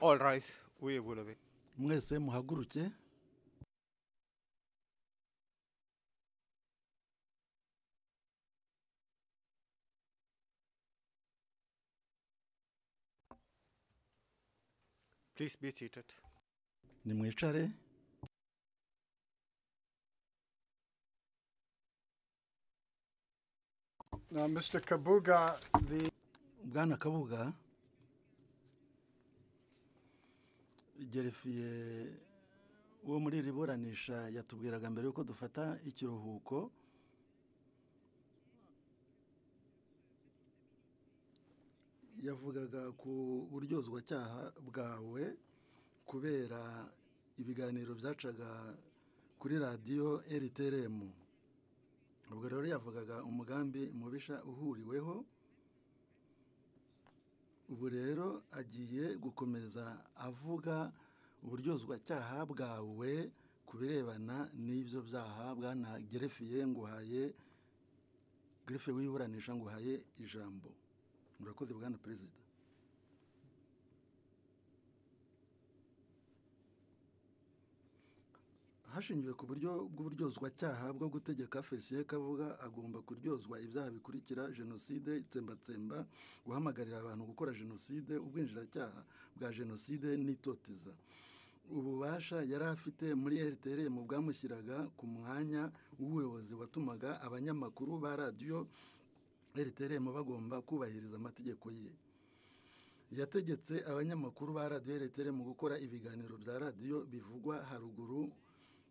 All rise. Uyevulabe. mwese muhaguruke Please be seated. nimwicare Now, Mr. Kabuga, the, bwana kabuga gerefiye wo muri iri buranisha yatubwiraga mbere yuko dufata ikiruhuko yavugaga ku buryozwacyaha bwawe kubera ibiganiro byacaga kuri radiyo rtrm ubwo rero yavugaga umugambi mubisha uhuriweho ubu rero agiye gukomeza avuga uburyozwacyaha bwawe ku birebana n'ibyo byaha bwana gerefiye nguhaye gerefiye wiburanisha nguhaye ijambo murakoze bwana perezida hashingiwe ku buryo bw'uburyozwacyaha bwo gutegeka felicien kavuga agomba kuryozwa ibyaha bikurikira jenoside itsembatsemba guhamagarira abantu gukora jenoside ubwinjiracyaha bwa jenoside n'itoteza ububasha yari afite muri rtrm bwamushyiraga ku mwanya w'ubuyobozi watumaga abanyamakuru ba radiyo rtrm bagomba kubahiriza amategeko ye yategetse abanyamakuru ba radiyo rtrm gukora ibiganiro bya radiyo bivugwa haruguru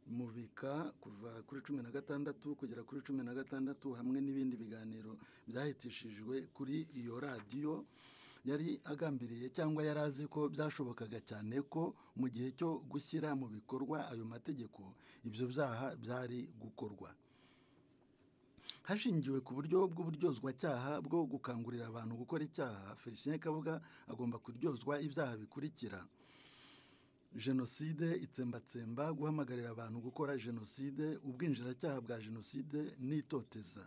mubika kuva kuri cumi na gatandatu kugera kuri cumi na gatandatu hamwe n'ibindi biganiro byahitishijwe kuri iyo radiyo yari agambiriye cyangwa yari azi ko byashobokaga cyane ko mu gihe cyo gushyira mu bikorwa ayo mategeko ibyo byaha byari gukorwa hashingiwe ku buryo bw'uburyozwacyaha bwo gukangurira abantu gukora icyaha felicien kabuga agomba kuryozwa ibyaha bikurikira jenoside itsembatsemba guhamagarira abantu gukora jenoside ubwinjiracyaha bwa jenoside n'itoteza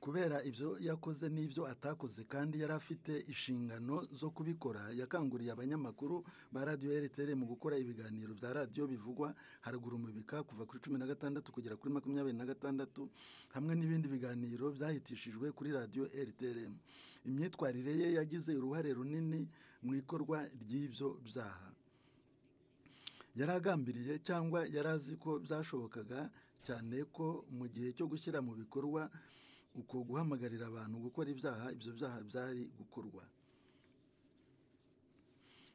kubera ibyo yakoze n'ibyo atakoze kandi yari afite inshingano zo kubikora yakanguriye abanyamakuru ba radiyo rtr mu gukora ibiganiro bya radiyo bivugwa haruguru mu bika kuva kuri cumi na gatandatu kugera kuri makumyabiri na gatandatu hamwe n'ibindi biganiro byahitishijwe kuri radiyo rtrm imyitwarire ye yagize uruhare runini mu ikorwa ry'ibyo byaha yari agambiriye cyangwa yari azi ko byashobokaga cyane ko mu gihe cyo gushyira mu bikorwa uko guhamagarira abantu gukora ibyaha ibyo byaha byari gukorwa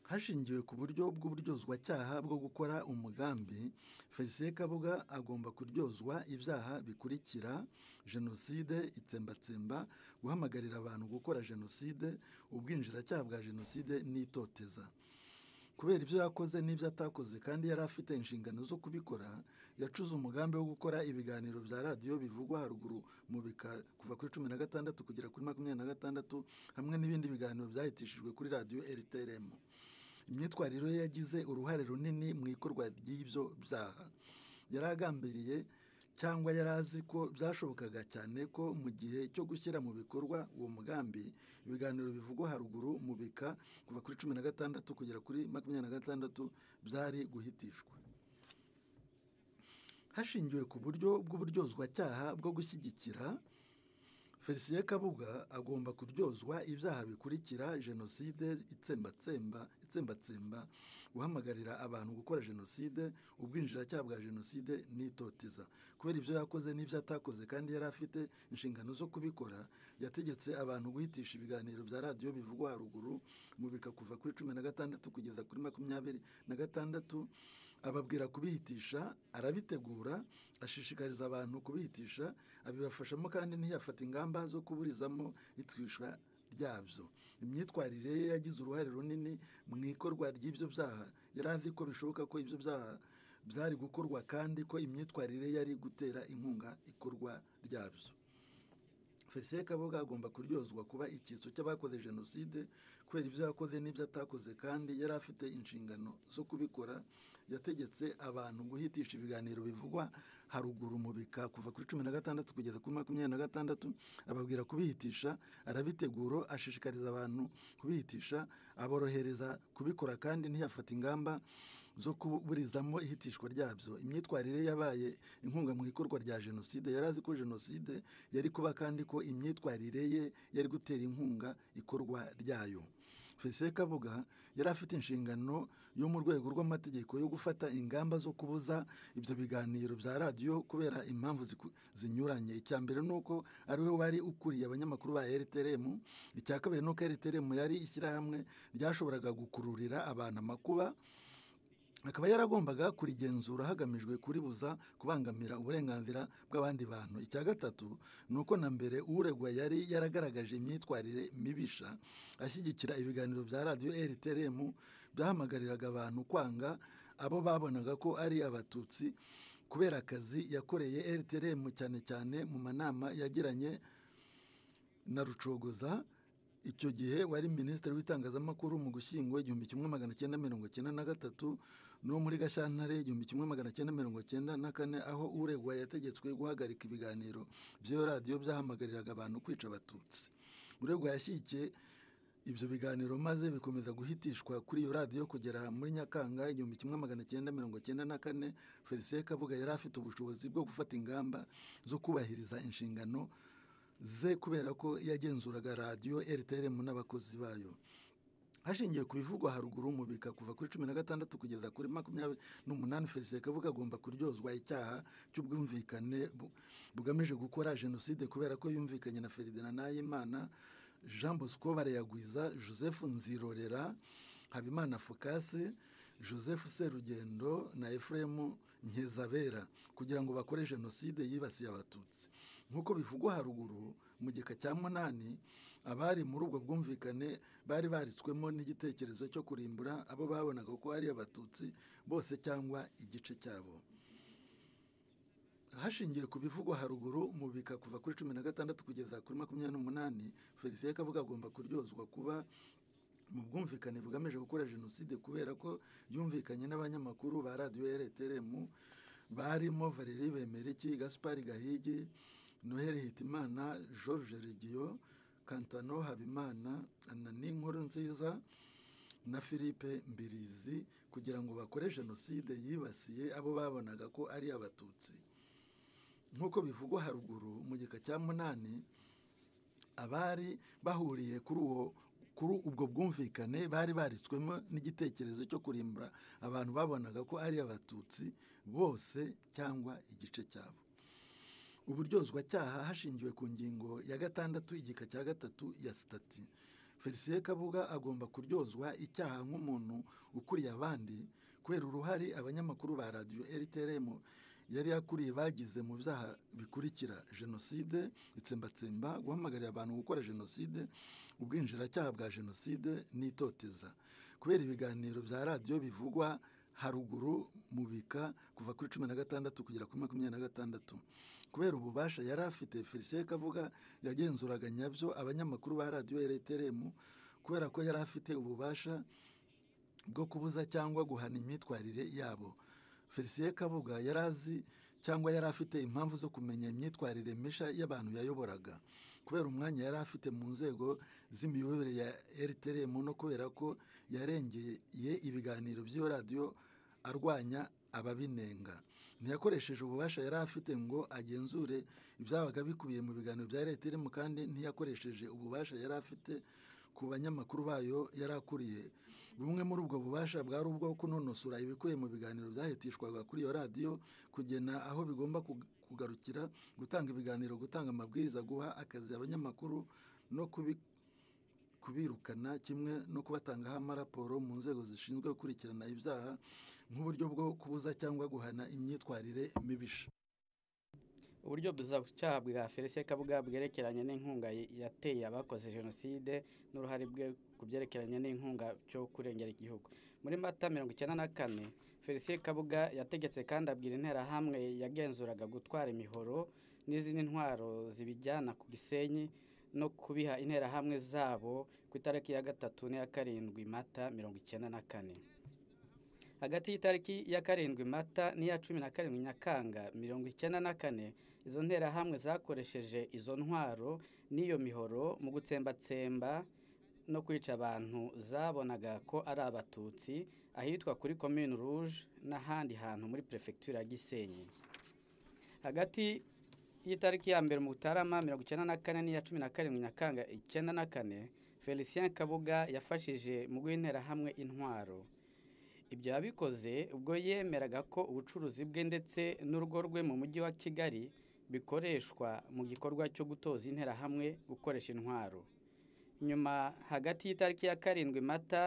hashingiwe ku buryo bw'uburyozwacyaha bwo gukora umugambi felicien kabuga agomba kuryozwa ibyaha bikurikira jenoside itsembatsemba guhamagarira abantu gukora jenoside ubwinjiracyaha bwa jenoside n'itoteza kubera ibyo yakoze n'ibyo atakoze kandi yari afite inshingano zo kubikora yacuze umugambi wo gukora ibiganiro bya radiyo bivugwa haruguru mu bika kuva kuri cumi na gatandatu kugera kuri makumyabiri na gatandatu hamwe n'ibindi biganiro byahitishijwe kuri radiyo rtrm imyitwarire ye yagize uruhare runini mu ikorwa ry'ibyo byaha yari agambiriye cyangwa yari azi ko byashobokaga cyane ko mu gihe cyo gushyira mu bikorwa uwo mugambi ibiganiro bivugwa haruguru mu bika kuva kuri cumi na gatandatu kugera kuri makumyabiri na gatandatu byari guhitishwa hashingiwe ku buryo bw'uburyozwacyaha bwo gushyigikira felicien kabuga agomba kuryozwa ibyaha bikurikira jenoside itsembatsemba itsembatsemba guhamagarira abantu gukora jenoside ubwinjiracyaha bwa jenoside n'itoteza kubera ibyo yakoze n'ibyo atakoze kandi yari afite inshingano zo kubikora yategetse abantu guhitisha ibiganiro bya radiyo bivugwa haruguru mu bika kuva kuri cumi na gatandatu kugeza kuri makumyabiri na gatandatu ababwira kubihitisha arabitegura ashishikariza abantu kubihitisha abibafashamo kandi ntiyafata ingamba zo kuburizamo itwishwa ryabyo imyitwarire ye yagize uruhare runini mu ikorwa ry'ibyo byaha yari azi ko bishoboka ko ibyo byaha byari gukorwa kandi ko imyitwarire yari gutera inkunga ikorwa ryabyo felicien kabuga agomba kuryozwa kuba icyitso cy'abakoze jenoside kubera ibyo yakoze n'ibyo atakoze kandi yari afite inshingano zo kubikora yategetse abantu guhitisha ibiganiro bivugwa haruguru mu bika kuva kuri cumi na gatandatu kugeza kuri makumyabiri na gatandatu ababwira kubihitisha arabiteguro ashishikariza abantu kubihitisha aborohereza kubikora kandi ntiyafata ingamba zo kuburizamo ihitishwa ryabyo imyitwarire ye yabaye inkunga mu ikorwa rya jenoside yari azi ko jenoside yari kuba kandi ko imyitwarire ye yari gutera inkunga ikorwa ryayo felicien kabuga yari afite inshingano yo mu rwego rw'amategeko yo gufata ingamba zo kubuza ibyo biganiro bya radiyo kubera impamvu ziku- zinyuranye icya mbere ni uko ari we wari ukuriye abanyamakuru ba rtrm icya kabiri ni uko rtrm yari ishyirahamwe ryashoboraga gukururira abantu amakuba akaba yaragombaga kurigenzura hagamijwe kuribuza kubangamira uburenganzira bw'abandi bantu icya gatatu ni uko na mbere uregwa yari yaragaragaje imyitwarire mibisha ashyigikira ibiganiro bya radiyo rtrm byahamagariraga abantu kwanga abo babonaga ko ari abatutsi kubera akazi yakoreye rtrm cyane cyane mu manama yagiranye na rucogoza icyo gihe wari minisitiri w'itangazamakuru mu gushyingo igihumbi kimwe magana cyenda mirongo cyenda na gatatu no muri gashyantare igihumbi kimwe magana cyenda mirongo cyenda na kane aho uregwa yategetswe guhagarika ibiganiro by'iyo radiyo byahamagariraga abantu kwica abatutsi uregwa yashyigikiye ibyo biganiro maze bikomeza guhitishwa kuri iyo radiyo kugera muri nyakanga igihumbi kimwe magana cyenda mirongo cyenda na kane felicien kabuga yari afite ubushobozi bwo gufata ingamba zo kubahiriza inshingano ze kubera ko yagenzuraga radiyo rtrm n'abakozi bayo hashingiwe ku bivugwa haruguru mu bika kuva kuri cumi na gatandatu kugeza kuri makumyabiri n'umunani felicien kabuga agomba kuryozwa icyaha cy'ubwumvikane bu- bugamije gukora jenoside kubera ko yumvikanye na ferdinand nahimana jean bosco barayagwiza joseph nzirorera habimana fukasi joseph serugendo na ephraim nkizabera kugira ngo bakore jenoside yibasiye abatutsi nk'uko bivugwa haruguru mu gika cya munani abari muri ubwo bwumvikane bari baritswemo n'igitekerezo cyo kurimbura abo babonaga ko ari abatutsi bose cyangwa igice cyabo hashingiwe ku bivugwa haruguru mu bika kuva kuri cumi na gatandatu kugeza kuri makumyabiri n'umunani felicien kabuga agomba kuryozwa kuba mu bwumvikane bugamije gukora jenoside kubera ko yumvikanye n'abanyamakuru ba radiyo rtrm barimo valeri bemeriki gaspari gahigi noheli hitimana george regiyo kantano habimana na n'inkuru nziza na philippe mbirizi kugira ngo bakore jenoside yibasiye abo babonaga ko ari abatutsi nk'uko bivugwa haruguru mu gika cya munani abari bahuriye kuri uwo kuri ubwo bwumvikane bari baritswemo n'igitekerezo cyo kurimbura abantu babonaga ko ari abatutsi bose cyangwa igice cyabo uburyozwacyaha hashingiwe ku ngingo ya gatandatu igika cya gatatu ya sitati felicien kabuga agomba kuryozwa icyaha nk'umuntu ukuriye abandi kubera uruhare abanyamakuru ba radiyo rtrm yari yakuriye bagize mu byaha bikurikira jenoside itsembatsemba guhamagarira abantu gukora jenoside ubwinjiracyaha bwa jenoside n'itoteza kubera ibiganiro bya radiyo bivugwa haruguru mu bika kuva kuri cumi na gatandatu kugera kuri makumyabiri na gatandatu kubera ububasha yari afite felicien kavuga yagenzuraga nyabyo abanyamakuru ba radiyo rtrm kubera ko yari afite ububasha bwo kubuza cyangwa guhana imyitwarire yabo felicien kabuga yari azi cyangwa yari afite impamvu zo kumenya imyitwarire misha y'abantu yayoboraga kubera umwanya yari afite mu nzego z'imiyoborere ya rtrm no kubera ko yarengeye ibiganiro by'iyo radiyo arwanya ababinenga ntiyakoresheje ububasha yari afite ngo agenzure ibyabaga bikubiye mu biganiro bya rtrm kandi ntiyakoresheje ububasha yari afite ku banyamakuru bayo yari akuriye bumwe muri ubwo bubasha bwari ubwo kunonosora ibikubiye mu biganiro byahitishwaga kuri iyo radiyo kugena aho bigomba kug- kugarukira gutanga ibiganiro gutanga amabwiriza guha akazi abanyamakuru no kubi kubirukana kimwe no kubatangaho amaraporo mu nzego zishinzwe gukurikirana ibyaha nk'uburyo bwo kubuza cyangwa guhana imyitwarire mibisha uburyo buzacyaha bwa felicien kabuga bwerekeranye n'inkunga yateye abakoze jenoside n'uruhare rwe ku byerekeranye n'inkunga cyo kurengera igihugu muri mata mirongo icyenda na kane felicien kabuga yategetse kandi abwira interahamwe yagenzuraga gutwara imihoro n'izindi ntwaro zibijyana ku gisenyi no kubiha interahamwe zabo ku itariki ya gatatu n'iya karindwi mata mirongo icyenda na kane hagati y'itariki ya karindwi mata n'iya cumi na karindwi nyakanga mirongo icyenda na kane izo nterahamwe zakoresheje izo ntwaro n'iyo mihoro mu gutsembatsemba no kwica abantu zabonaga ko ari abatutsi ahitwa kuri komine rouge n'ahandi hantu muri perefegitura ya gisenyi hagati y'itariki ya mbere mu butarama mirongo icyenda na kane n'iya cumi na karindwi nyakanga icyenda na kane felicien kabuga yafashije mu guhinterahamwe intwaro ibyo yabikoze ubwo yemeraga ko ubucuruzi bwe ndetse n'urugo rwe mu mujyi wa kigali bikoreshwa mu gikorwa cyo gutoza interahamwe gukoresha intwaro nyuma hagati y'itariki ya karindwi mata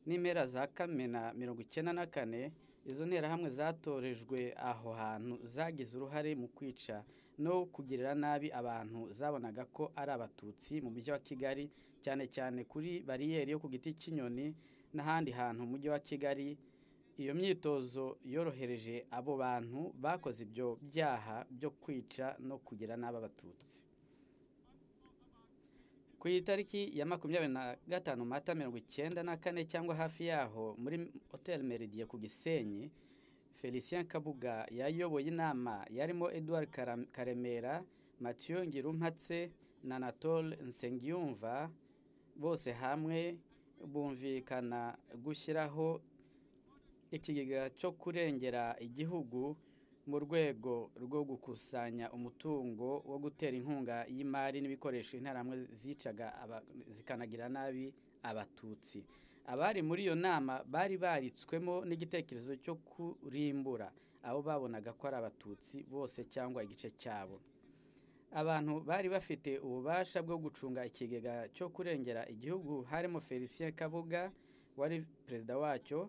n'impera za kamena mirongo icyenda na kane izo nterahamwe zatorejwe aho hantu zagize uruhare mu kwica no kugirira nabi abantu zabonaga ko ari abatutsi mu mujyi wa kigali cyane cyane kuri bariyeri yo ku giti cy'inyoni n'ahandi hantu mu mujyi wa kigali iyo myitozo yorohereje abo bantu bakoze ibyo byaha byo kwica no kugira nabi abatutsi ku itariki ya makumyabiri na gatanu mata mirongo icyenda na kane cyangwa hafi yaho muri hoteli meridiye ku gisenyi felicien kabuga yayoboye inama yarimo edouard Kara- karemera mathieu ngirumpatse na anatole nsengiyumva bose hamwe bumvikana gushyiraho ikigega cyo kurengera igihugu mu rwego rwo gukusanya umutungo wo gutera inkunga y'imari n'ibikoresho interahamwe zicaga aba- zikanagira nabi abatutsi abari muri iyo nama bari baritswemo n'igitekerezo cyo kurimbura abo babonaga ko ari abatutsi bose cyangwa igice cyabo abantu bari bafite ububasha bwo gucunga ikigega cyo kurengera igihugu harimo felicien kabuga wari perezida wacyo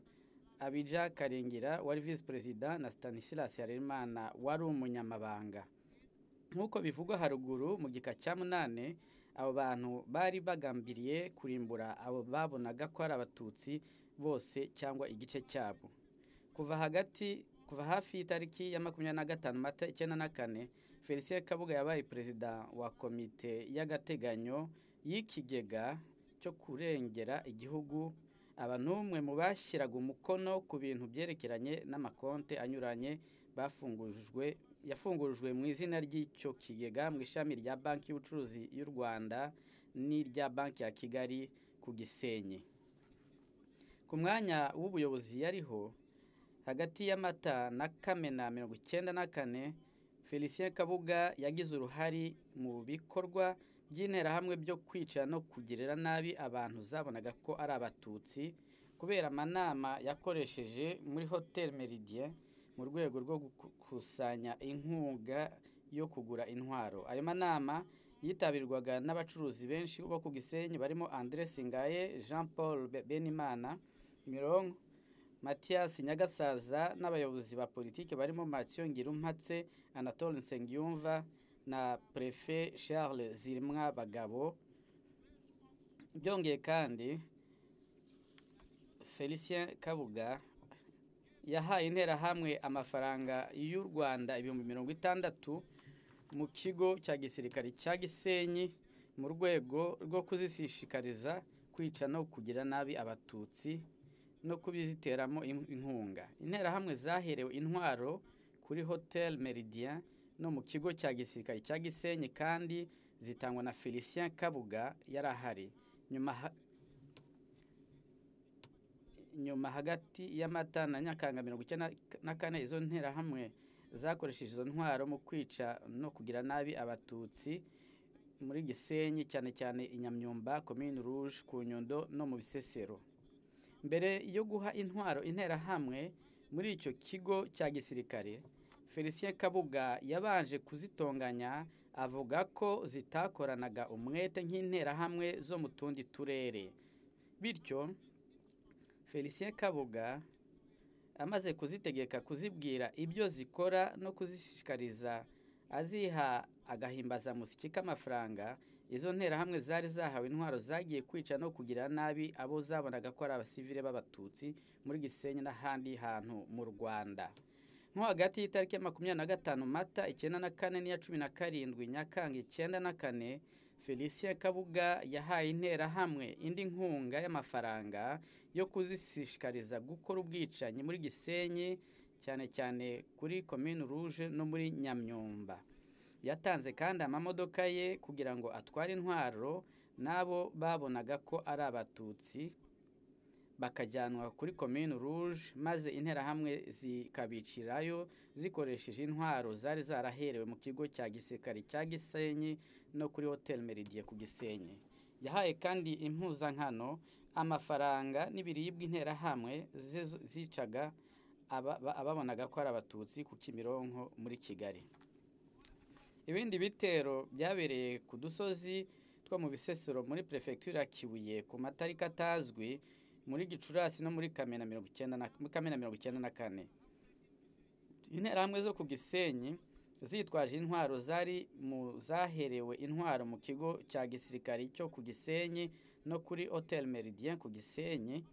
abija karengira wari visi perezida na stanislas harerimana wari umunyamabanga nk'uko bivugwa haruguru mu gika cya munani abo bantu bari bagambiriye kurimbura abo babonaga ko ari abatutsi bose cyangwa igice cyabo kuva hagati kuva hafi y'itariki ya makumyabiri na gatanu mata icyenda na kane felicien kabuga yabaye perezida wa komite y'agateganyo y'ikigega cyo kurengera igihugu aba n'umwe mu bashyiraga umukono ku bintu byerekeranye n'amakonte anyuranye bafungujwe yafungujwe mu izina ry'icyo kigega mu ishami rya banki y'ubucuruzi y'u rwanda n'irya banki ya kigali ku gisenyi ku mwanya w'ubuyobozi yariho hagati y'amata na kamena mirongo icyenda na kane felicien kabuga yagize uruhare mu bikorwa by'interahamwe byo kwica no kugirira nabi abantu zabonaga ko ari abatutsi kubera amanama yakoresheje muri hotel meridien mu rwego rwo gukusanya inkunga yo kugura intwaro ayo manama yitabirwaga n'abacuruzi benshi bo ku gisenyi barimo andre singaye jean paul Be- benimana mironko mathias nyagasaza n'abayobozi ba politiki barimo mathieu ngirumpatse anatole nsengiyumva na prefe charles zirimwa bagabo byongeye kandi felicien kabuga yahaye interahamwe amafaranga y'u rwanda ibihumbi mirongo itandatu mu kigo cya gisirikare cya gisenyi mu rwego rwo kuzishishikariza kwica no kugira nabi abatutsi no kubiziteramo in- inkunga interahamwe zaherewe intwaro kuri hotel meridien no mu kigo cya gisirikare cya gisenyi kandi zitangwa na felicien kabuga yari ahari nyuma ha- nyuma hagati y'amata na nyakanga mirongo icyenda na kane izo nterahamwe zakoresheje izo ntwaro mu kwica no kugira nabi abatutsi muri gisenyi cyane cyane i nyamyumba komine rouge ku nyundo no mu bisesero mbere yo guha intwaro interahamwe muri icyo kigo cya gisirikare felicien kabuga yabanje kuzitonganya avuga ko zitakoranaga umwete nk'interahamwe zo mu tundi turere bityo felicien kabuga amaze kuzitegeka kuzibwira ibyo zikora no kuzishishikariza aziha agahimbazamusyi k'amafaranga izo nterahamwe zari zahawe intwaro zagiye kwica no kugira nabi abo zabonaga ko ari abasivile b'abatutsi muri gisenyi n'ahandi hantu mu rwanda nko hagati y'itariki ya makumyabiri na gatanu mata icyenda na kane n'iya cumi na karindwi nyakanga icyenda na kane felicien kabuga yahaye interahamwe indi nkunga y'amafaranga yo kuzishishikariza gukora ubwicanyi muri gisenyi cyane cyane kuri komini ruje no muri nyamyumba yatanze kandi amamodoka ye kugira ngo atware intwaro n'abo babonaga ko ari abatutsi bakajyanwa kuri komini ruje maze interahamwe zikabicirayo zikoresheje intwaro zari zaraherewe mu kigo cya gisirikari cya gisenyi no kuri hoteli meridiye ku gisenyi yahaye kandi impuzankano amafaranga n'ibiribwa interahamwe zizo- zicaga aba- ba- ababonaga ko ari abatutsi ku kimironko muri kigali ibindi bitero byabereye ku dusozi two mu bisesero muri perefegitura ya kibuye ku matariki atazwi muri gicurasi no muri kamena mirongo icyenda na- muri kamena mirongo icyenda na kane interahamwe zo ku gisenyi zitwaje intwaro zari mu zaherewe intwaro mu kigo cya gisirikari cyo ku gisenyi no kuri hotel meridien ku gisenyi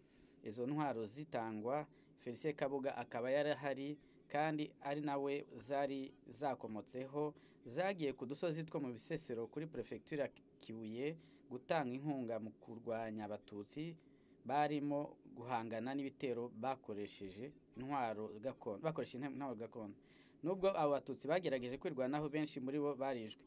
izo ntwaro zitangwa felicien kabuga akaba yari ahari kandi ari nawe zari zakomotseho zagiye ku dusozi two mu bisesero kuri perefegitura ya kibuye gutanga inkunga mu kurwanya abatutsi barimo guhangana n'ibitero bakoresheje intwaro gakondo bakoresheje intwaro gakondo nubwo abo batutsi bagerageje kwirwanaho benshi muri bo barishwe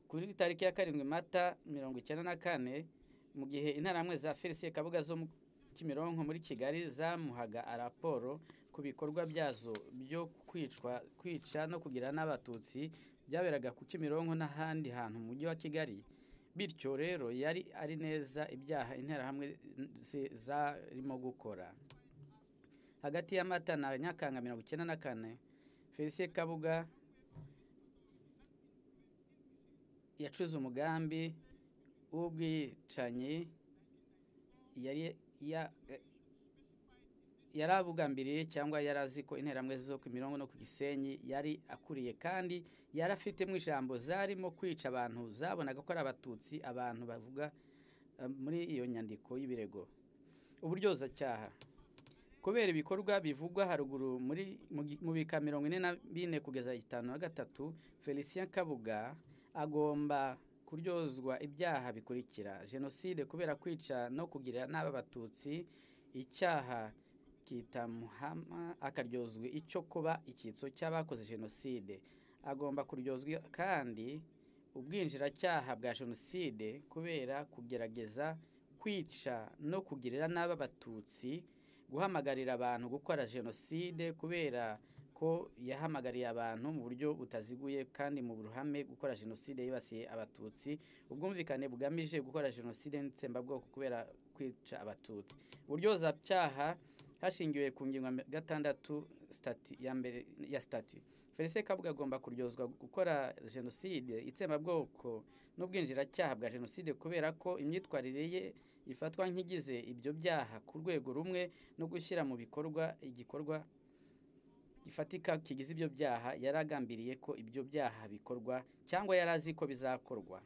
kuri tariki ya karindwi mata mirongo icyenda na kane mu gihe interahamwe za felicien kabuga zo mu kimironko muri kigali zamuhaga raporo ku bikorwa byazo byo kwicwa kwica no kugira n'abatutsi byaberaga ku kimironko n'ahandi hantu mu mujyi wa kigali bityo rero yari ari neza ibyaha interahamwe ze- zarimo gukora hagati ya mata na nyakanga mirongo icyenda na kane felicien kabuga yacuze umugambi w'ubwicanyi yari ya- yari abugambiriye cyangwa yari azi ko interahamwe zo ku mirongo no ku gisenyi yari akuriye kandi yari afitemo ijambo zarimo kwica abantu zabonaga ko ari abatutsi abantu bavuga eh, muri iyo nyandiko y'ibirego uburyozacyaha kubera ibikorwa bivugwa haruguru muri mu gi- mu bika mirongo ine na bine kugeza itanu na gatatu felicien kabuga agomba kuryozwa ibyaha bikurikira jenoside kubera kwica no kugira nabi abatutsi icyaha kitamuhama akaryozwa icyo kuba icyitso cy'abakoze jenoside agomba kuryozwa kandi ubwinjiracyaha bwa jenoside kubera kugerageza kwica no kugirira nabi abatutsi guhamagarira abantu gukora jenoside kubera ko yahamagariye abantu mu buryo butaziguye kandi mu ruhame gukora jenoside yibasiye abatutsi ubwumvikane bugamije gukora jenoside n'itsembabwoko kubera kwica abatutsi buryozacyaha hashingiwe ku ngingo ya gatandatu stati ya mbere ya stati felicien kabuga agomba kuryozwa gukora jenoside itsembabwoko n'ubwinjiracyaha bwa jenoside kubera ko imyitwarire ye ifatwa nk'igize ibyo byaha ku rwego rumwe no gushyira mu bikorwa igikorwa gifatika kigize ibyo byaha yari agambiriye ko ibyo byaha bikorwa cyangwa yari azi ko bizakorwa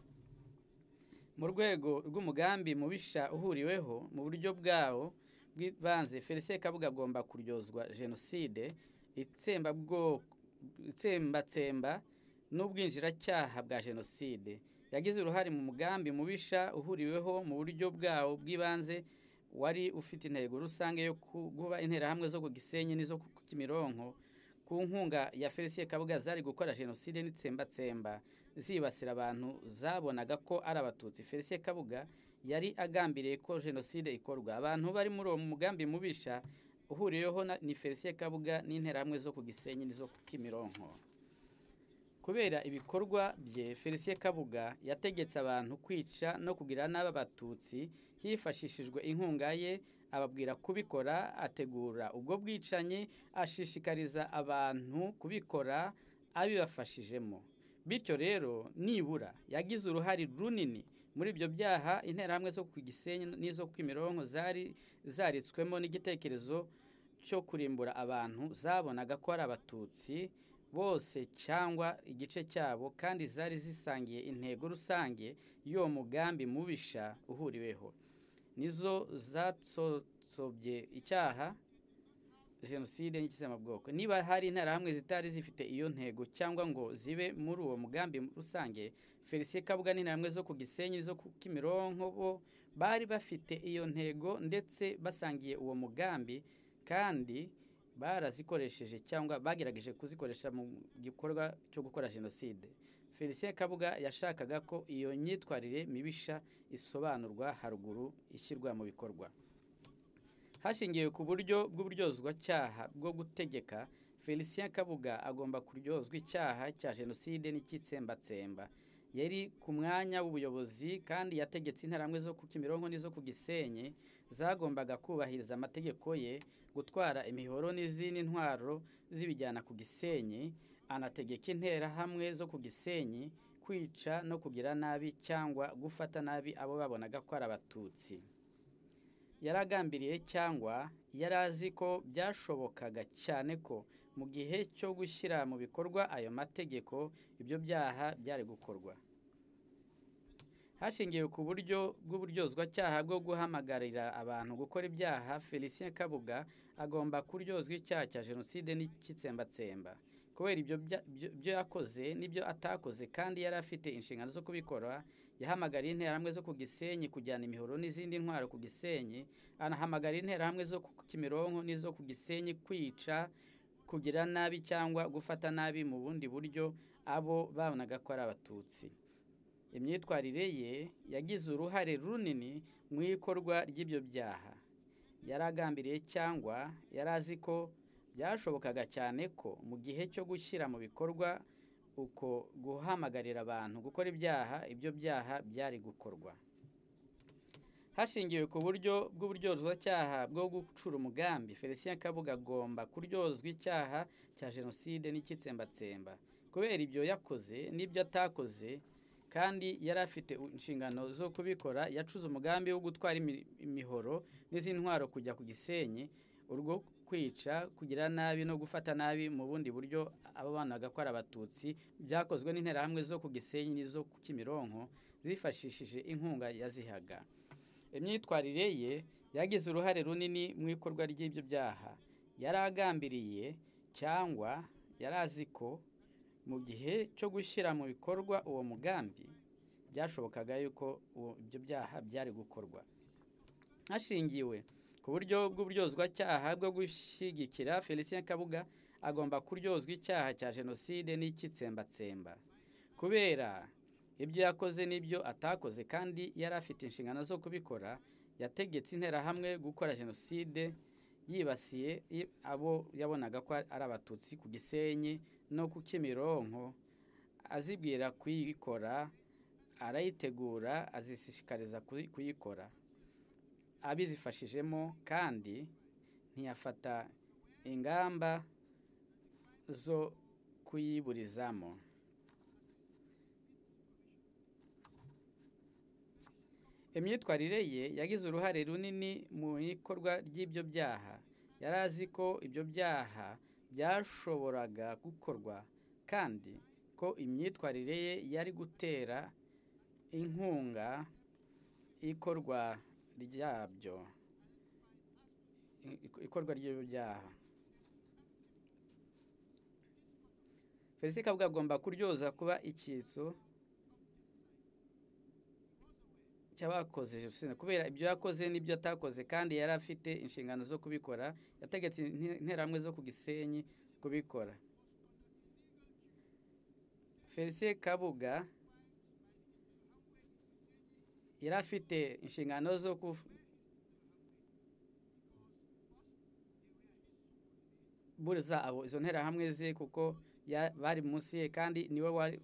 mu rwego rw'umugambi mubisha uhuriweho mu buryo bwawo bw'ibanze felicien kabuga agomba kuryozwa jenoside itsembabwoko- itsembatsemba n'ubwinjiracyaha bwa jenoside yagize uruhare mu mugambi mubisha uhuriweho mu buryo bwawo bw'ibanze wari ufite intego rusange yo ku- guba interahamwe zo ku gisenyi n'izo ku kimironko ku nkunga ya felicien kabuga zari gukora jenoside n'itsembatsemba zibasira abantu zabonaga ko ari abatutsi felicien kabuga yari agambiriye ko jenoside ikorwa abantu bari muri uwo mugambi mubisha uhuriyeho na- ni felicien kabuga n'interahamwe zo ku gisenyi n'izo ku kimironko kubera ibikorwa bye felicien kabuga yategetse abantu kwica no kugira nabi abatutsi hifashishijwe inkunga ye ababwira kubikora ategura ubwo bwicanyi ashishikariza abantu kubikora abibafashijemo bityo rero nibura yagize uruhare runini muri ibyo byaha interahamwe zo ku gisenyi n'izo ku kimironko zari zaritswemo n'igitekerezo cyo kurimbura abantu zabonaga ko ari abatutsi bose cyangwa igice cyabo kandi zari zisangiye intego rusange y'uwo mugambi mubisha uhuriweho nizo zatsobye icyaha jenoside n'ikizamabwoko niba hari interahamwe zitari zifite iyo ntego cyangwa ngo zibe muri uwo mugambi rusange felicien kabuga n'interahamwe zo ku gisenyi zo ku kimironko bo bari bafite iyo ntego ndetse basangiye uwo mugambi kandi barazikoresheje cyangwa bagerageje kuzikoresha mu gikorwa cyo gukora jenoside felicien kabuga yashakaga ko iyo myitwarire mibisha isobanurwa haruguru ishyirwa mu bikorwa hashingiwe ku buryo bw'uburyozwacyaha bwo gutegeka felicien kabuga agomba kuryozwa icyaha cya jenoside n'icyitsembatsemba yari ku mwanya w'ubuyobozi kandi yategetse interahamwe zo ku kimironko n'izo ku gisenyi zagombaga kubahiriza amategeko ye gutwara imihoro n'izindi ntwaro zibijyana ku gisenyi anategeka interahamwe zo ku gisenyi kwica no kugira nabi cyangwa gufata nabi abo babonaga ko ari abatutsi yaragambiriye cyangwa yari azi ko byashobokaga cyane ko mu gihe cyo gushyira mu bikorwa ayo mategeko ibyo byaha byari gukorwa hashingiwe ku buryo bw'uburyozwacyaha bwo guhamagarira abantu gukora ibyaha felicien kabuga agomba kuryozwa icyaha cya jenoside n'ikitsembatsemba kubera ibyo bya- byo- byo yakoze n'ibyo atakoze kandi yari afite inshingano zo kubikora yahamagariye interahamwe zo ku gisenyi kujyana imihoro n'izindi ntwaro ku gisenyi anahamagarira interahamwe zo ku kimironko n'izo ku gisenyi kwica kugira nabi cyangwa gufata nabi mu bundi buryo abo babonaga ko ari abatutsi imyitwarire ye yagize uruhare runini mu ikorwa ry'ibyo byaha yaragambiriye cyangwa yari azi ko byashobokaga cyane ko mu gihe cyo gushyira mu bikorwa uko guhamagarira abantu gukora ibyaha ibyo byaha byari gukorwa hashingiwe ku buryo bw'uburyozwacyaha bwo gucura umugambi felicien kabuga agomba kuryozwa icyaha cya jenoside n'icyitsembatsemba kubera ibyo yakoze n'ibyo atakoze kandi yari afite u- inshingano zo kubikora yacuze umugambi wo gutwara imi- imihoro n'izindi ntwaro kujya ku gisenyi urwo kwica kugira nabi no gufata nabi mu bundi buryo abo bana bagakora abatutsi byakozwe n'interahamwe zo ku gisenyi n'izo ku kimironko zifashishije inkunga yazihaga imyitwarire ye yagize uruhare runini mu ikorwa ry'ibyo byaha yari agambiriye cyangwa yari azi ko mu gihe cyo gushyira mu bikorwa uwo mugambi byashobokaga yuko uwo- ibyo byaha byari gukorwa hashingiwe ku buryo bw'uburyozwacyaha bwo gushyigikira felicien kabuga agomba kuryozwa icyaha cya jenoside n'icyitsembatsemba kubera ibyo yakoze n'ibyo atakoze kandi yari afite inshingano zo kubikora yategetse interahamwe gukora jenoside yibasiye i- abo yabonaga ko ari abatutsi ku gisenyi no ku kimironko azibwira kuyikora arayitegura azishishikariza kuyi- kuyikora abizifashijemo kandi ntiyafata ingamba zo kuyiburizamo imyitwarire ye yagize uruhare runini mu ikorwa ry'ibyo byaha yari azi ko ibyo byaha byashoboraga gukorwa kandi ko imyitwarire ye yari gutera inkunga ikorwa ryabyo I- ikorwa ry'ibyo byaha felicien kabuga agomba kuryoza kuba icyitso cy'abakoze jenoside kubera ibyo yakoze n'ibyo atakoze kandi yari afite inshingano zo kubikora yategetse inte- interahamwe zo ku gisenyi kubikora felicien kabuga yari afite inshingano zo kuf- buriza abo izo nterahamwe ze kuko ya- bari munsi ye kandi niwe wari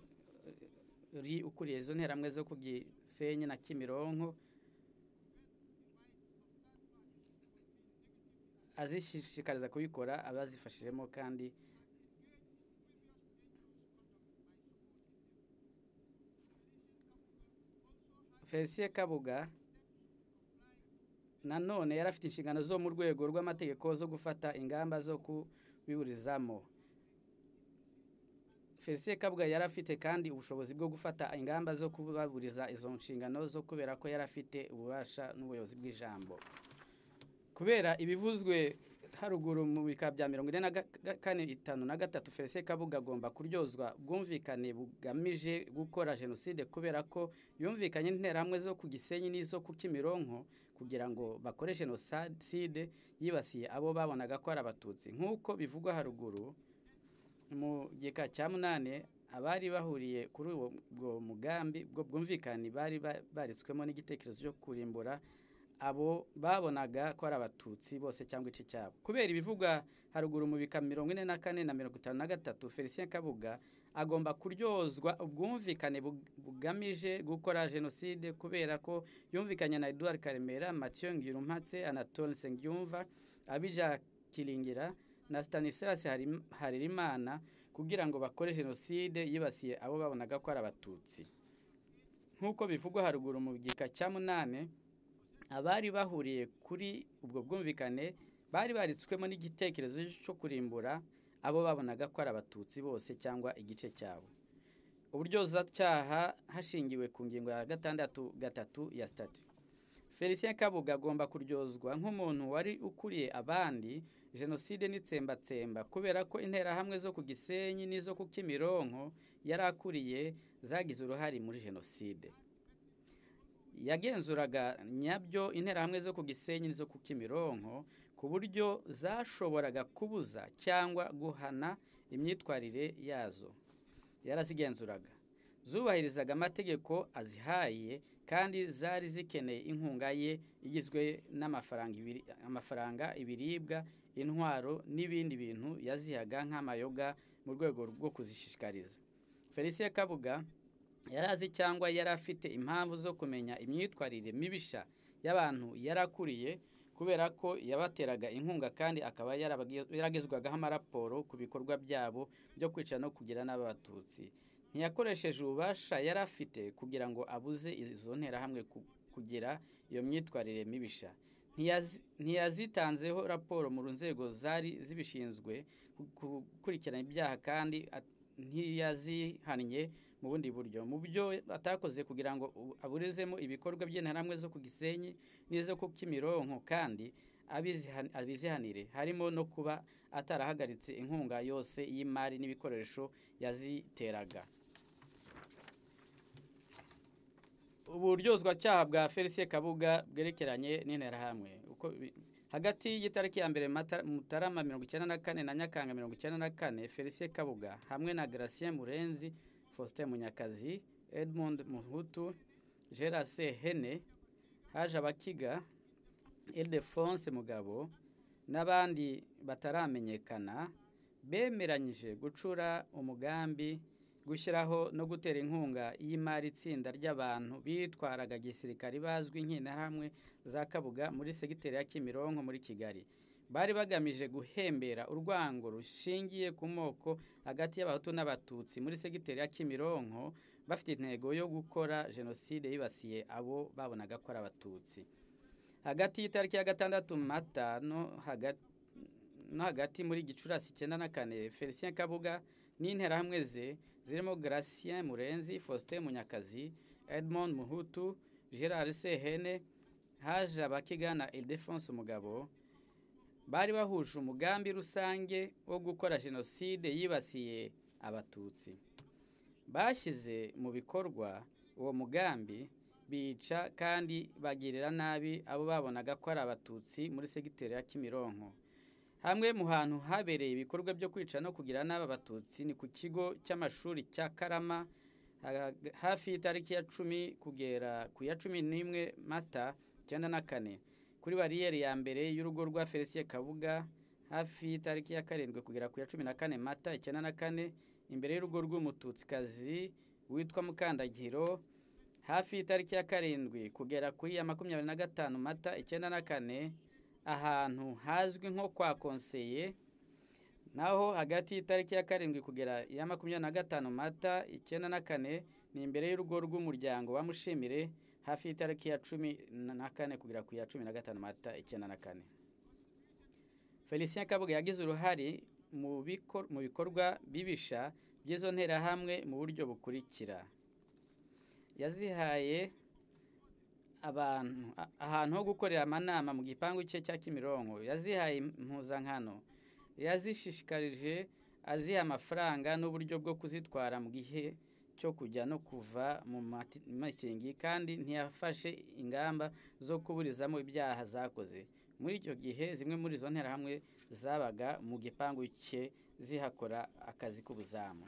uri ukuriye izo nterahamwe zo ku gisenyi na kimironko azishishikariza kubikora abazifashijemo kandi felicien kabuga nanone yari afite inshingano zo mu rwego rw'amategeko zo gufata ingamba zo kubiburizamo felicien kabuga yari afite kandi ubushobozi bwo gufata ingamba zo kubaburiza izo nshingano zo kubera ko yari afite ububasha n'ubuyobozi bw'ijambo kubera ibivuzwe haruguru mu bika bya mirongo ine na ga- ga- kane itanu na gatatu felicien kabuga agomba kuryozwa bwumvikane bugamije gukora jenoside kubera ko yumvikanye n'interahamwe zo ku gisenyi n'izo ku kimironko kugira ngo bakore jenoside yibasiye abo babonaga ko ari abatutsi nk'uko bivugwa haruguru mu gika cya munani abari bahuriye kuri uwo ubwo mugambi ubwo bwumvikane bari ba- baritswemo n'igitekerezo cyo kurimbura abo babonaga ko ari abatutsi bose cyangwa igice cyabo kubera ibivugwa haruguru mu bika mirongo ine na kane na mirongo itanu na gatatu felicien kabuga agomba kuryozwa ubwumvikane bug- bugamije gukora jenoside kubera ko yumvikanye na edouard karemera mathieu ngirumpatse anatole nsengiyumva abija kiringira na stanislas Harim- haririmana kugira ngo bakore jenoside yibasiye abo babonaga ko ari abatutsi nk'uko bivugwa haruguru mu gika cya munani abari bahuriye kuri ubwo bwumvikane bari baritswemo n'igitekerezo cyo kurimbura abo babonaga ko ari abatutsi bose cyangwa igice cyabo uburyozacyaha hashingiwe ku ngingo ya gatandatu gatatu ya sitati felicien kabuga agomba kuryozwa nk'umuntu wari ukuriye abandi jenoside n'itsembatsemba kubera ko interahamwe zo ku gisenyi n'izo ku kimironko yari akuriye zagize uruhare muri jenoside yagenzuraga nyabyo interahamwe zo ku gisenyi n'izo ku kimironko ku buryo zashoboraga kubuza cyangwa guhana imyitwarire yazo yarazigenzuraga zubahirizaga amategeko azihaye kandi zari zikeneye inkunga ye igizwe n'amafaranga ibiri- amafaranga ibiribwa intwaro n'ibindi bintu yazihaga nk'amayoga mu rwego rwo kuzishishikariza felicien kabuga yari azi cyangwa yari afite impamvu zo kumenya imyitwarire mibisha y'abantu yari akuriye kubera ko yabateraga inkunga kandi akaba yarabagi- yaragezwagaho amaraporo ku bikorwa byabo byo kwica no kugira n'abatutsi ntiyakoresheje ububasha yari afite kugira ngo abuze izo nterahamwe ku- kugira iyo myitwarire mibisha Ntiyazi- ntiyazitanzeho raporo mu nzego zari zibishinzwe ku- ku- gukurikirana ibyaha kandi at- ntiyazihannye mu bundi buryo mu byo atakoze kugira ngo u- aburizemo ibikorwa by'interahamwe zo ku gisenyi n'izo ku kimironko kandi abizihan- abizihanire harimo no kuba atarahagaritse inkunga yose y'imari n'ibikoresho yaziteraga uburyozwacyaha bwa felicien kabuga bwerekeranye n'interahamwe uko bi- hagati y'itariki ya mbere Mata- mutarama mirongo icyenda na kane na nyakanga mirongo icyenda na kane felicien kabuga hamwe na gracien murenzi faustin munyakazi edmond muhutu gerase hene haje abakiga ildefonse mugabo n'abandi bataramenyekana bemeranyije gucura umugambi gushyiraho no gutera inkunga y'imari itsinda ry'abantu bitwaraga gisirikare bazwi nk'interahamwe za kabuga muri segiteri ya kimironko muri kigali bari bagamije guhembera urwango rushingiye ku moko hagati y'abahutu n'abatutsi muri segiteri ya kimironko bafite intego yo gukora jenoside yibasiye abo babonaga ko ari abatutsi hagati y'itariki ya gatandatu mata no hagati no hagati muri gicurasi icyenda na kane felicien kabuga n'interahamwe ze zirimo gracien murenzi faustin munyakazi edmond muhutu gerard sehene haje abakigana ildefonse umugabo bari bahuje umugambi rusange wo gukora jenoside yibasiye abatutsi bashyize mu bikorwa uwo mugambi bica kandi bagirira nabi abo babonaga ko ari abatutsi muri segiteri ya kimironko hamwe mu hantu habereye ibikorwa byo kwica no kugira nabi abatutsi ni ku kigo cy'amashuri cya karama ha- hafi y'itariki ya cumi kugera ku ya cumi n'imwe mata icyenda na kane kuri bariyeri ya mbere y'urugo rwa felicien kabuga hafi y'itariki ya karindwi kugera ku ya cumi na kane mata icyenda na kane imbere y'urugo rw'umututsikazi witwa mukandagiro hafi y'itariki ya karindwi kugera kuri ya makumyabiri na gatanu mata icyenda na kane ahantu hazwi nko kwa konseye naho hagati y'itariki ya karindwi kugera iya makumyabiri na gatanu mata icyenda na kane ni imbere y'urugo rw'umuryango wa mushimire hafi y'itariki ya cumi na kane kugera ku ya cumi na gatanu mata icyenda na kane felicien kabuga yagize uruhare mu bikor- mu bikorwa bibisha by'izo nterahamwe mu buryo bukurikira yazihaye abantu a- ahantu ho gukorera amanama mu gipangu cye cya kimironko yazihaye impuzankano yazishishikarije aziha amafaranga n'uburyo bwo kuzitwara mu gihe cyo kujya no kuva mu mati- makingi kandi ntiyafashe ingamba zo kuburizamo ibyaha zakoze muri icyo gihe zimwe muri izo nterahamwe zabaga mu gipangu cye zihakora akazi k'ubuzamu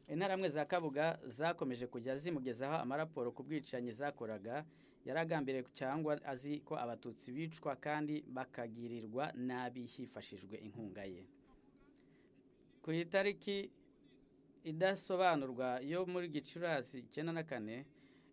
interahamwe za kabuga zakomeje kujya zimugezaho amaraporo ku bwicanyi zakoraga yaragambiriye cyangwa azi ko abatutsi bicwa kandi bakagirirwa nabi hifashishijwe inkunga ye ku itariki idasobanurwa yo muri gicurasi icyenda na kane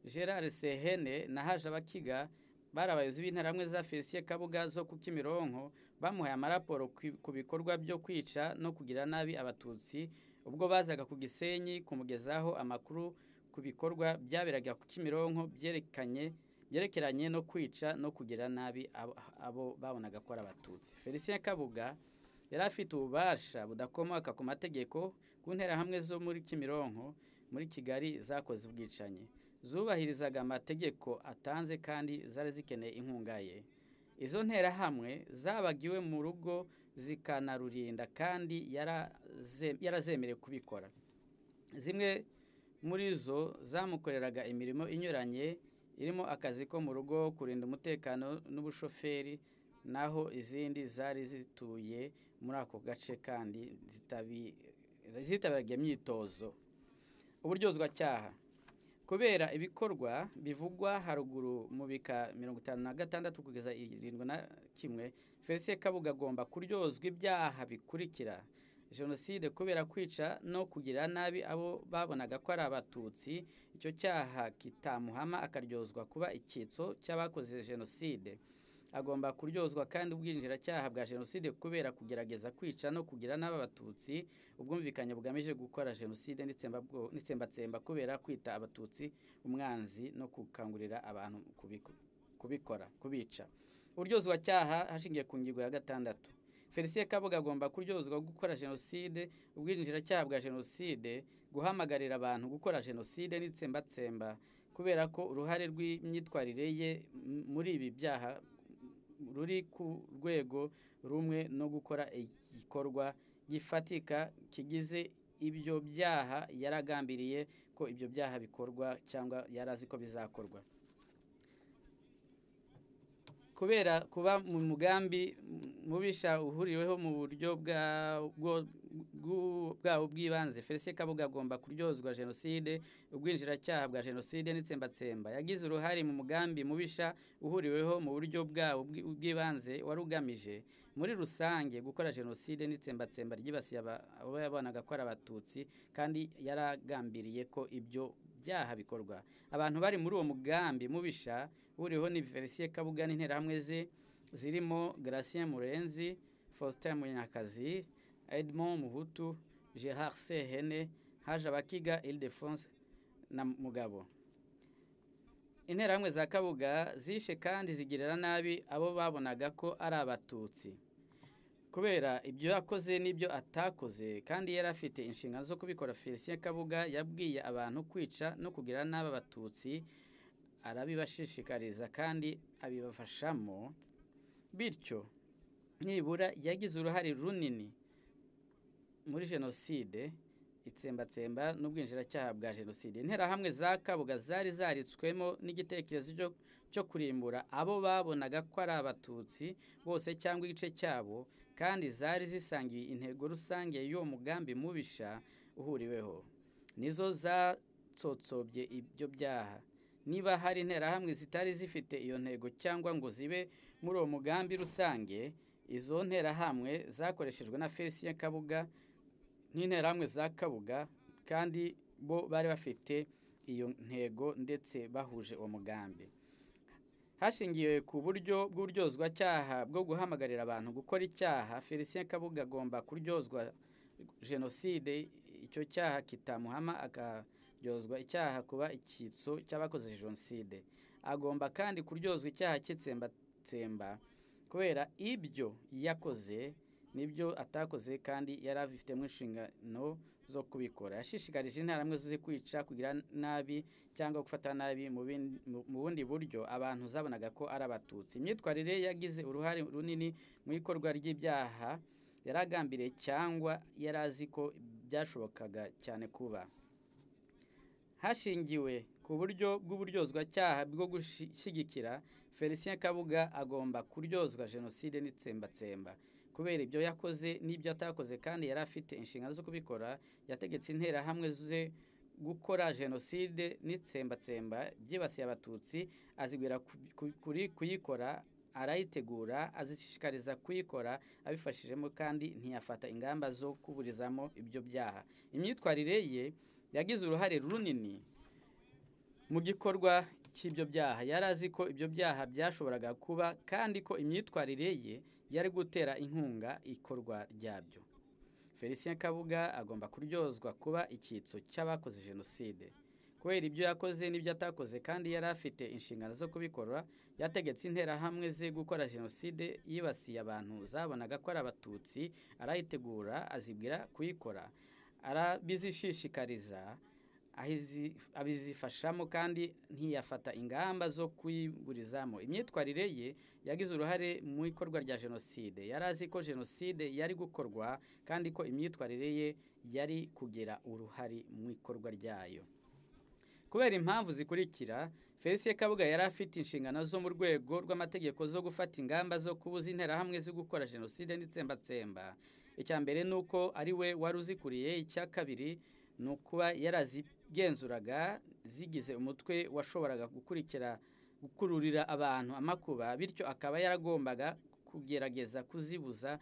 gerard sehene na haje abakiga bari abayobozi b'interahamwe za felisiye kabuga zo ku kimironko bamuhaye amaraporo ku- ku bikorwa byo kwica no kugira nabi abatutsi ubwo bazaga ku gisenyi kumugezaho amakuru ku bikorwa byaberaga ku kimironko byerekanye byerekeranye no kwica no kugira nabi abo, abo babonaga ko ari abatutsi felicien kabuga yari afite ububasha budakomoka ku mategeko ku nterahamwe zo muri kimironko muri kigali zakoze ubwicanyi zubahirizaga amategeko atanze kandi zari zikeneye inkunga ye izo nterahamwe zabagiwe mu rugo zikanarurinda kandi yaraze- yarazemerewe kubikora zimwe muri zo zamukoreraga imirimo inyuranye irimo akazi ko mu rugo kurinda umutekano n'ubushoferi naho izindi zari zituye muri ako gace kandi zitabi- zitabiraga iyo myitozo uburyozwacyaha kubera ibikorwa bivugwa haruguru mu bika mirongo itanu na gatandatu kugeza irindwi na kimwe felicien kabuga agomba kuryozwa ibyaha bikurikira jenoside kubera kwica no kugira nabi abo babonaga ko ari abatutsi icyo cyaha kitamuhama akaryozwa kuba icyitso cy'abakoze jenoside agomba kuryozwa kandi ubwinjiracyaha bwa jenoside kubera kugerageza kwica no kugira nabi abatutsi ubwumvikanye bugamije gukora jenoside n'itsembabwo- n'itsembatsemba kubera kwita abatutsi umwanzi no gukangurira abantu kubiku- kubikora kubica uryozwa cyaha hashingiye ku ngingo ya gatandatu felicien kabuga agomba kuryozwa gukora jenoside ubwinjiracyaha bwa jenoside guhamagarira abantu gukora jenoside n'itsembatsemba kubera ko uruhare rw'imyitwarire ye m- muri ibi byaha ruri ku rwego rumwe no gukora igikorwa gifatika kigize ibyo byaha yaragambiriye ko ibyo byaha bikorwa cyangwa yari azi ko bizakorwa kubera kuba mu mugambi mubisha uhuriweho mu buryo bwa- bwo- bwu- bwawo bw'ibanze felicien kabuga agomba kuryozwa jenoside ubwinjiracyaha bwa jenoside n'itsembatsemba yagize uruhare mu mugambi mubisha uhuriweho mu buryo bwawo bw'i- bw'ibanze wari ugamije muri rusange gukora jenoside n'itsembatsemba ryibasiye aba- abo yabonaga ko ari abatutsi kandi yaragambiriye ko ibyo byaha bikorwa abantu bari muri uwo mugambi mubisha uriho ni Felicien Kabuga n'interahamwe ze zirimo Gracien Murenzi Faustin Munyakazi Edmond Muhutu Gerard Sehene Haje Abakiga Ildefonse na Mugabo interahamwe za kabuga zishe kandi zigirira nabi abo babonaga ko ari abatutsi kubera ibyo yakoze n'ibyo atakoze kandi yari afite inshingano zo kubikora felicien kabuga yabwiye abantu kwica no kugira nabi abatutsi arabibashishikariza kandi abibafashamo bityo nibura yagize uruhare runini muri jenoside itsembatsemba n'ubwinjiracyaha bwa jenoside interahamwe za kabuga zari zaritswemo n'igitekerezo cyo- cyo kurimbura abo babonaga ko ari abatutsi bose cyangwa igice cyabo kandi zari zisangiye intego rusange y'uwo mugambi mubisha uhuriweho nizo zatsotsobye ibyo byaha niba hari interahamwe zitari zifite iyo ntego cyangwa ngo zibe muri uwo mugambi rusange izo nterahamwe zakoreshejwe na felicien kabuga n'interahamwe za kabuga kandi bo bari bafite iyo ntego ndetse bahuje uwo mugambi hashingiwe ku buryo bw'uburyozwacyaha bwo guhamagarira abantu gukora icyaha felicien kabuga agomba kuryozwa jenoside icyo cyaha kitamuhama akaryozwa icyaha kuba icyitso cy'abakoze jenoside agomba kandi kuryozwa icyaha cy'itsembatsemba kubera ibyo yakoze n'ibyo atakoze kandi yari abifitemo inshingano zo kubikora yashishikarije intara amwe zo kwica kugira nabi cyangwa gufata nabi mu bin- mu- mu bundi buryo abantu zabonaga ko ari abatutsi imyitwarire ye yagize uruhare runini mu ikorwa ry'ibyaha yaragambiriye cyangwa yari azi ko byashobokaga cyane kuba hashingiwe ku buryo bw'uburyozwacyaha bwo gushyigikira felicien kabuga agomba kuryozwa jenoside n'itsembatsemba kubera ibyo yakoze n'ibyo atakoze kandi yari afite inshingano zo kubikora yategetse interahamwe ze gukora jenoside n'itsembatsemba byibasiye abatutsi azibwira ku- ku- kuri kuyikora arayitegura azishishikariza kuyikora abifashijemo kandi ntiyafata ingamba zo kuburizamo ibyo byaha imyitwarire ye yagize uruhare runini mu gikorwa cy'ibyo byaha yari azi ko ibyo byaha byashoboraga kuba kandi ko imyitwarire ye yari gutera inkunga ikorwa ryabyo felicien kabuga agomba kuryozwa kuba icyitso cy'abakoze jenoside kubera ibyo yakoze n'ibyo atakoze kandi yari afite inshingano zo kubikora yategetse interahamwe ze gukora jenoside yibasiye abantu zabonaga ko ari abatutsi arayitegura azibwira kuyikora arabizishishikariza ahizi- abizifashamo kandi ntiyafata ingamba zo kuyiburizamo imyitwarire ye yagize uruhare mu ikorwa rya jenoside yari azi ko jenoside yari gukorwa kandi ko imyitwarire ye yari kugira uruhare mu ikorwa ryayo kubera impamvu zikurikira felicien kabuga yari afite inshingano zo mu rwego rw'amategeko zo gufata ingamba zo kubuza interahamwe zo gukora jenoside n'itsembatsemba icya mbere ni uko ari we wari uzikuriye icya kabiri ni ukuba yarazigenzuraga zigize umutwe washoboraga gukurikira gukururira abantu amakuba bityo akaba yaragombaga kugerageza kuzibuza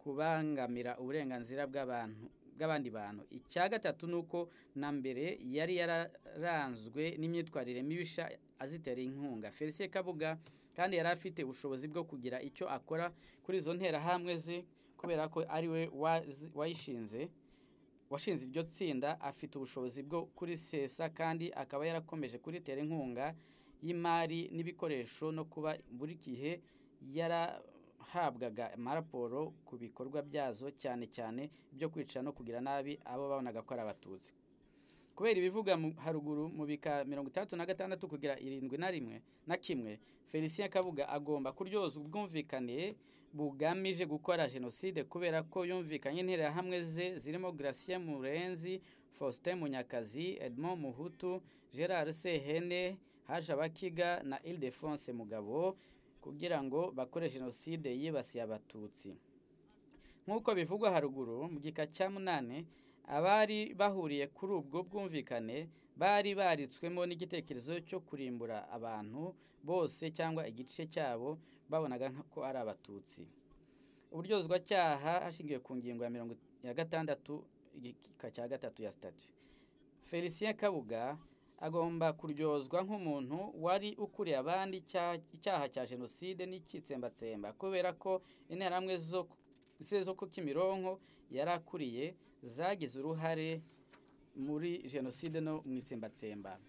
kubangamira uburenganzira bw'abantu bw'abandi bantu icya gatatu ni uko na mbere yari yararanzwe n'imyitwarire mibisha azitera inkunga felicien kabuga kandi yari afite ubushobozi bwo kugira icyo akora kuri izo nterahamwe ze kubera ko ari we wazi- wayishinze washinze iryo tsinda afite ubushobozi bwo kurisesa kandi akaba yarakomeje kuritera inkunga y'imari n'ibikoresho no kuba buri gihe yarahabwaga amaraporo ku bikorwa byazo cyane cyane byo kwica no kugira nabi abo babonaga ko ari abatutsi kubera ibivuga mu- haruguru mu bika mirongo itandatu na gatandatu kugira irindwi na rimwe na kimwe felicien kabuga agomba kuryoza ubwumvikane bugamije gukora jenoside kubera ko yumvikanye interahamwe ze zirimo gratien murenzi faustin munyakazi edmond muhutu gerard sehene haje abakiga na ildefonse mugabo kugira ngo bakore jenoside yibasiye abatutsi nk'uko bivugwa haruguru mu gika cya munani abari bahuriye kuri ubwo bwumvikane bari baritswemo n'igitekerezo cyo kurimbura abantu bose cyangwa igice cyabo babonaga nka- ko ari abatutsi uburyozwacyaha hashingiwe ku ngingo ya mirongo ya gatandatu igika cya gatatu ya sitati felicien kabuga agomba kuryozwa nk'umuntu wari ukuriye abandi icyaha icyaha cya jenoside n'icyitsembatsemba kubera ko interahamwe zo ze zo ku kimironko yari akuriye zagize uruhare muri jenoside no mu itsembatsemba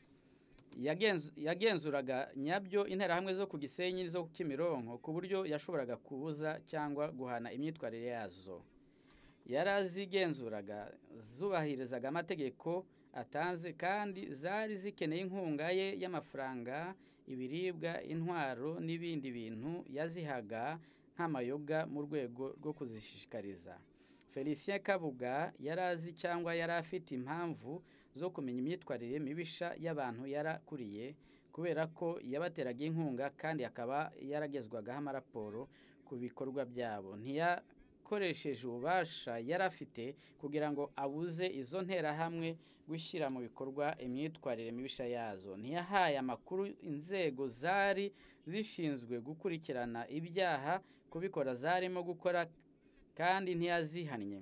Yagenzu- yagenzuraga nyabyo interahamwe zo ku gisenyi zo ku kimironko ku buryo yashoboraga kubuza cyangwa guhana imyitwarire yazo yarazigenzuraga zubahirizaga amategeko atanze kandi zari zikeneye inkunga ye y'amafaranga ibiribwa intwaro n'ibindi bintu yazihaga nk'amayoga mu rwego rwo kuzishishikariza felicien kabuga yari azi cyangwa yari afite impamvu zo kumenya imyitwarire mibisha y'abantu yarakuriye kubera ko yabateraga inkunga kandi akaba yaragezwagaho amaraporo ku bikorwa byabo ntiyakoresheje ububasha yari afite kugira ngo abuze izo nterahamwe gushyira mu bikorwa imyitwarire mibisha yazo ntiyahaye amakuru inzego zari zishinzwe gukurikirana ibyaha kubikora zarimo gukora kandi ntiyazihannye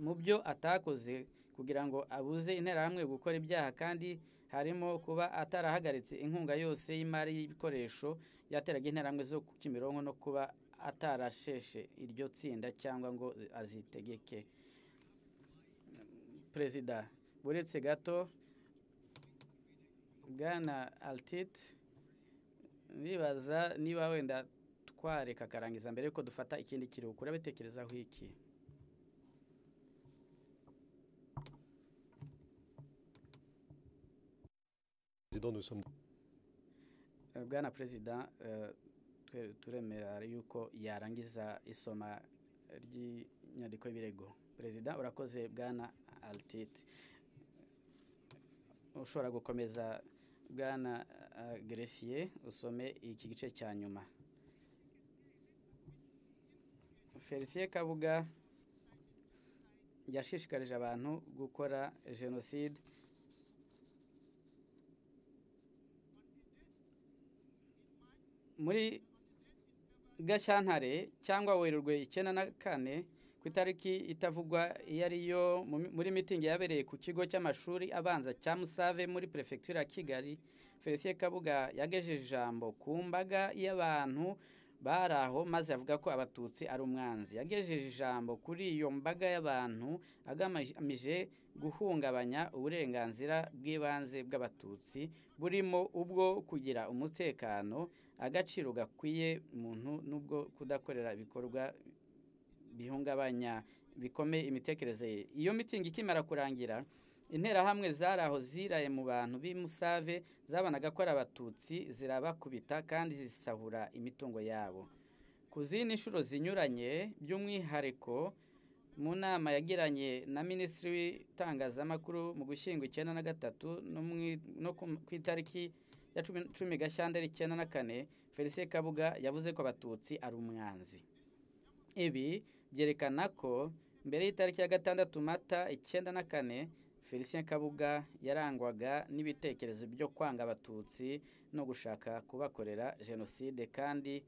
mu byo atakoze kugira ngo abuze interahamwe gukora ibyaha kandi harimo kuba atarahagaritse inkunga yose y'imari y'ibikoresho yateraga interahamwe zo ku kimironko no kuba atarasheshe iryo tsinda cyangwa ngo azitegeke perezida buretse gato bwana altit ndibaza niba wenda twareka akarangiza mbere yuko dufata ikindi kiruhuko urabitekerezaho iki Président, nous sommes Eh, bwana perezida eh, twe- turemera yuko yarangiza isoma ry'inyandiko y'ibirego perezida urakoze bwana alititi ushobora gukomeza bwana eh, gerefiye usome iki gice cya nyuma felicien kabuga yashishikarije abantu gukora jenoside muri gashyantare cyangwa werurwe icyenda na kane ku itariki itavugwa iyo ariyo mu- muri mitingi yabereye ku kigo cy'amashuri abanza cya musave muri perefegitura ya kigali felicien kabuga yagejeje ijambo ku mbaga y'abantu bari aho maze avuga ko abatutsi ari umwanzi yagejeje ijambo kuri iyo mbaga y'abantu agamije guhungabanya uburenganzira bw'ibanze bw'abatutsi burimo ubwo kugira umutekano agaciro gakwiye umuntu n'ubwo kudakorera ibikorwa bihungabanya bikomeye imitekerereze ye iyo mitingi ikimara kurangira interahamwe zari aho ziraye mu bantu b'i musave zabonaga ko ari abatutsi zirabakubita kandi zisahura imitungo yabo ku zindi nshuro zinyuranye by'umwihariko mu nama yagiranye na minisitiri w'itangazamakuru mu gushyingo icyenda na gatatu no mu- no ku- ku itariki ya cumi, cumi gashyandera icyenda na kane felicien kabuga yavuze ko abatutsi ari umwanzi ibi byerekana ko mbere y'itariki ya gatandatu mata icyenda na kane felicien kabuga yarangwaga n'ibitekerezo byo kwanga abatutsi no gushaka kubakorera jenoside kandi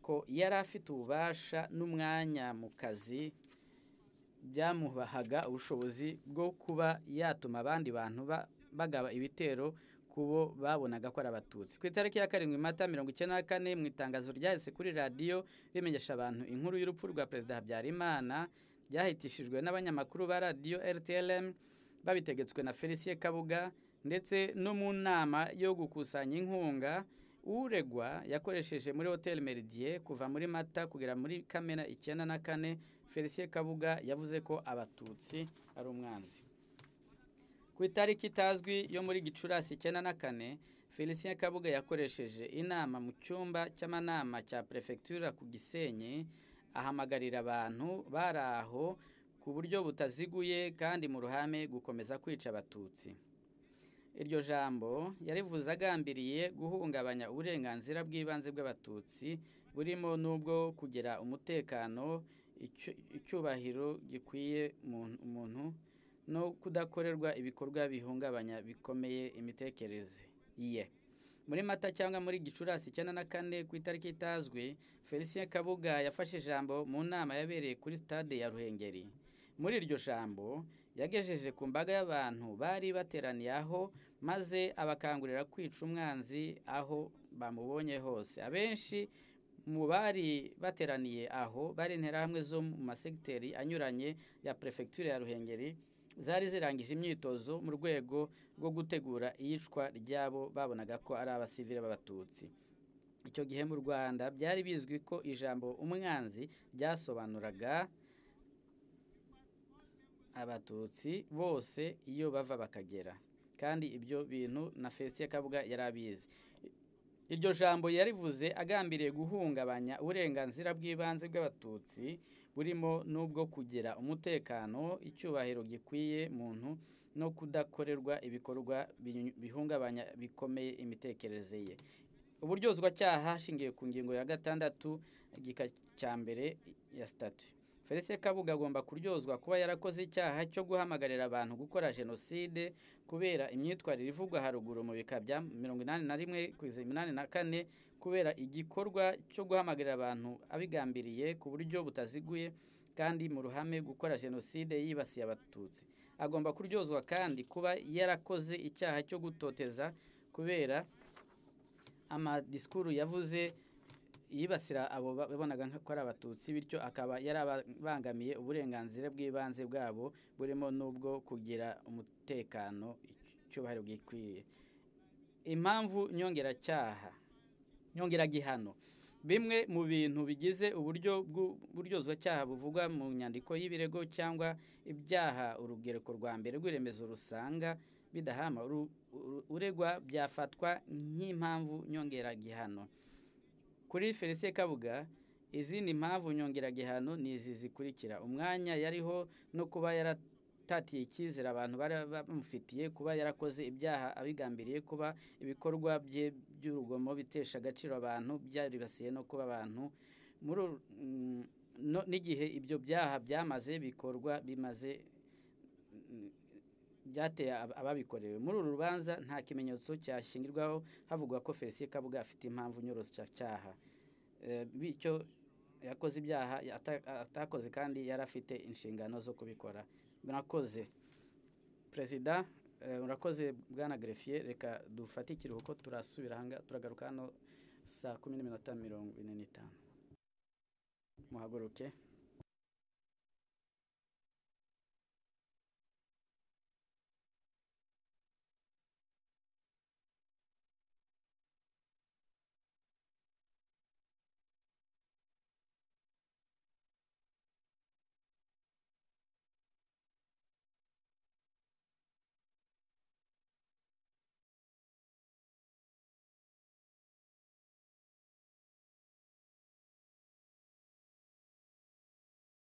ko yari afite ububasha n'umwanya mu kazi byamubahaga ubushobozi bwo kuba yatuma abandi bantu ba- bagaba ibitero ku bo babonaga ko ari abatutsi ku itariki ya karindwi mata mirongo icyenda na kane mu itangazo ryahise kuri radiyo rimenyesha abantu inkuru y'urupfu rwa perezida habyarimana ryahitishijwe n'abanyamakuru ba radiyo rtlm babitegetswe na felicien kabuga ndetse no mu nama yo gukusanya inkunga uregwa yakoresheje muri hoteli meridie kuva muri mata kugera muri kamena icyenda na kane felicien kabuga yavuze ko abatutsi ari umwanzi ku itariki itazwi yo muri gicurasi icyenda na kane felicien kabuga yakoresheje inama mu cyumba cy'amanama cya perefegitura ku gisenyi ahamagarira abantu bari aho ku buryo butaziguye kandi mu ruhame gukomeza kwica abatutsi iryo jambo yarivuze agambiriye guhungabanya uburenganzira bw'ibanze bw'abatutsi burimo n'ubwo kugira umutekano icyu- icyubahiro gikwiye umuntu- umuntu no kudakorerwa ibikorwa bihungabanya bikomeye imitekerereze ye muri mata cyangwa muri gicurasi icyenda na kane ku itariki itazwi felicien kabuga yafashe ijambo mu nama yabereye kuri stade ya ruhengeri muri iryo jambo yagejeje ku mbaga y'abantu bari bateraniye aho maze abakangurira kwica umwanzi aho bamubonye hose abenshi mu bari bateraniye aho bari interahamwe zo mu masegiteri anyuranye ya perefegitura ya ruhengeri zari zirangije imyitozo mu rwego rwo gutegura iyicwa ry'abo babonaga ko ari abasivile b'abatutsi icyo gihe mu rwanda byari bizwi ko ijambo umwanzi ryasobanuraga abatutsi bose iyo bava bakagera kandi ibyo bintu na felicien kabuga yari abizi iryo jambo yarivuze agambiriye guhungabanya uburenganzira bw'ibanze bw'abatutsi burimo n'ubwo kugira umutekano icyubahiro gikwiye muntu no kudakorerwa ibikorwa bi- bihungabanya bikomeye imitekerereze ye uburyozwacyaha hashingiwe ku ngingo ya gatandatu igika cya mbere ya sitati felicien kabuga agomba kuryozwa kuba yarakoze icyaha cyo guhamagarira abantu gukora jenoside kubera imyitwarire ivugwa haruguru mu bika bya mirongo inani na rimwe kugeza iminani na kane kubera igikorwa cyo guhamagarira abantu abigambiriye ku buryo butaziguye kandi mu ruhame gukora jenoside yibasiye abatutsi agomba kuryozwa kandi kuba yarakoze icyaha cyo gutoteza kubera amadisikuru yavuze yibasira abo ba- babonaga nka- ko ari abatutsi bityo akaba yarabangamiye uburenganzira bw'ibanze bwabo burimo n'ubwo kugira umutekano icyubahiro gikwiye impamvu nyongeracyaha nyongeragihano bimwe mu bintu bigize uburyo bw'uburyozwacyaha buvugwa mu nyandiko y'ibirego cyangwa ibyaha urugereko rwa mbere rw'iremezo rusanga bidahama uru- uru- uregwa byafatwa nk'impamvu nyongeragihano kuri felicien kabuga izindi mpamvu nyongeragihano ni izi zikurikira umwanya yariho no kuba yaratatiye icyizere abantu bari bamufitiye kuba yarakoze ibyaha abigambiriye kuba ibikorwa bye by'urugomo bitesha agaciro abantu byaribasiye no kuba abantu muri uru- mm, no- n'igihe ibyo byaha byamaze bikorwa bimaze mm, byateye ab- ababikorewe muri uru rubanza nta kimenyetso cyashingirwaho havugwa ko felicien kabuga afite impamvu nyoroshyacyaha Eh, bityo yakoze ibyaha ata- atakoze kandi yari afite inshingano zo kubikora murakoze perezida eh, murakoze bwana gerefiye reka dufate ikiruhuko turasubira aha ngaha, turagaruka hano saa kumi n'iminota mirongo ine n'itanu muhaguruke